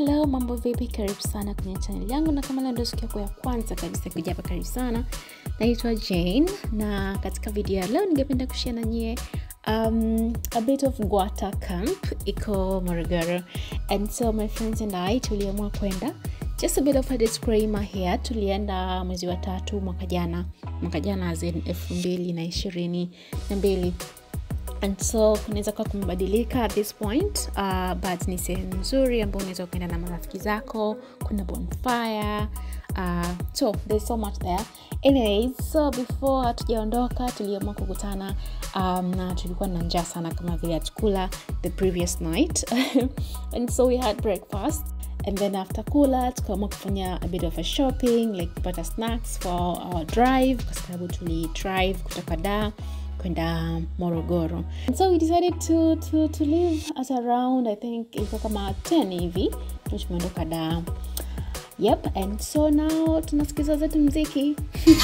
Hello, mambo vipi? Karibu sana kwenye channel yangu, na kama leo ndio siku yako ya kwanza kabisa kuja hapa, karibu sana. Naitwa Jane na katika video ya leo ningependa kushare na nyie um, a bit of Gwata camp iko Morogoro, and so my friends and I tuliamua kwenda just a bit of a disclaimer here. Tulienda mwezi wa tatu mwaka jana, mwaka jana as in elfu mbili na ishirini na mbili and so kunaweza kuwa kumebadilika at this point uh, but ni sehemu nzuri ambao unaweza ukaenda na marafiki zako kuna bonfire uh, so there's so much there anyways so before hatujaondoka tuliamua kukutana um, na tulikuwa na njaa sana kama vile hatukula the previous night and so we had breakfast and then after kula tukaamua kufanya a bit of a shopping like kupata snacks for our drive kwa sababu tuli drive kutoka daa kwenda morogoro and so we decided to, to, to leave at around i think ilikuwa kama 10 hivi tu tumeondoka daa yep and so now tunasikiza zetu mziki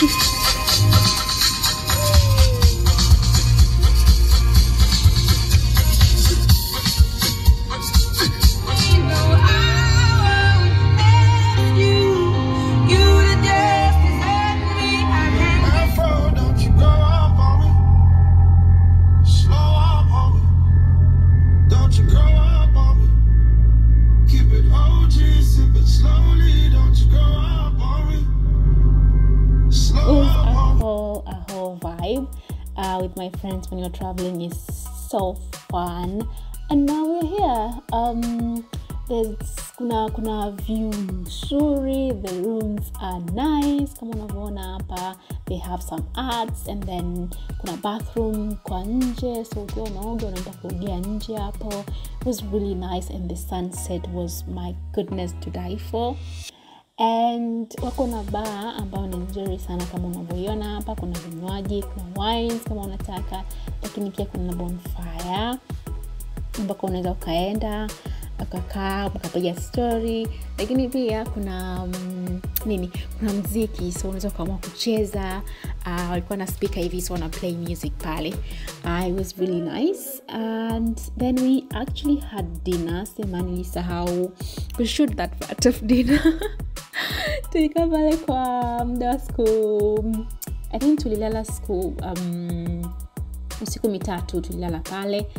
Afro, don't you go up on me. Slow up on me. Don't you go up on me. Keep it OG, sip it slowly. Don't you go up on me. Slow it was up a on me. whole a whole vibe uh, with my friends when you're traveling is so fun and now we're here um there's kuna kuna view nzuri the rooms are nice kama unavyoona hapa they have some arts and then kuna bathroom kwa nje so ukiwa unaoga unaenda kuogea nje hapo it was really nice and the sunset was my goodness to die for and wako na baa ambayo ni nzuri sana kama unavyoiona hapa kuna vinywaji kuna wines kama unataka lakini pia kuna bonfire ambako unaweza ukaenda ukakaa ukapiga story lakini pia kuna um, nini kuna mziki so unaweza ukaamua kucheza uh, walikuwa na speaker hivi so wana play music pale uh, it was really nice and then we actually had dinner sema nilisahau kushoot that part of dinner tulikaa pale kwa muda wa siku i think tulilala siku um, usiku mitatu tulilala pale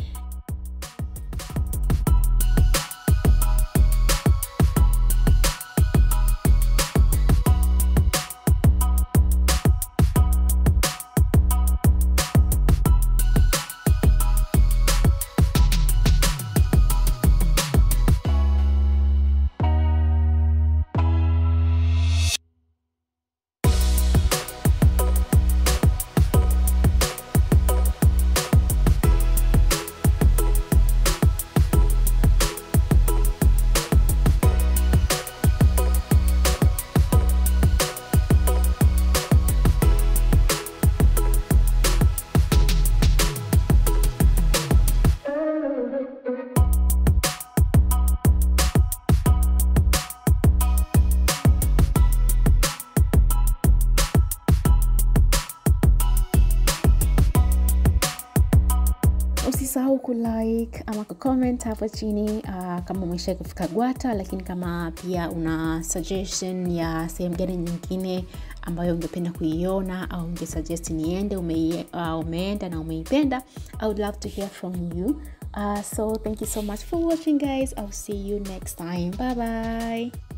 usisahau kulike ama kucomment hapo chini uh, kama umeshai kufika gwata lakini kama pia una suggestion ya sehemu gani nyingine ambayo ungependa kuiona au ungesuggest niende ume, uh, umeenda na umeipenda i would love to hear from you uh, so thank you so much for watching guys i'll see you next time bye bye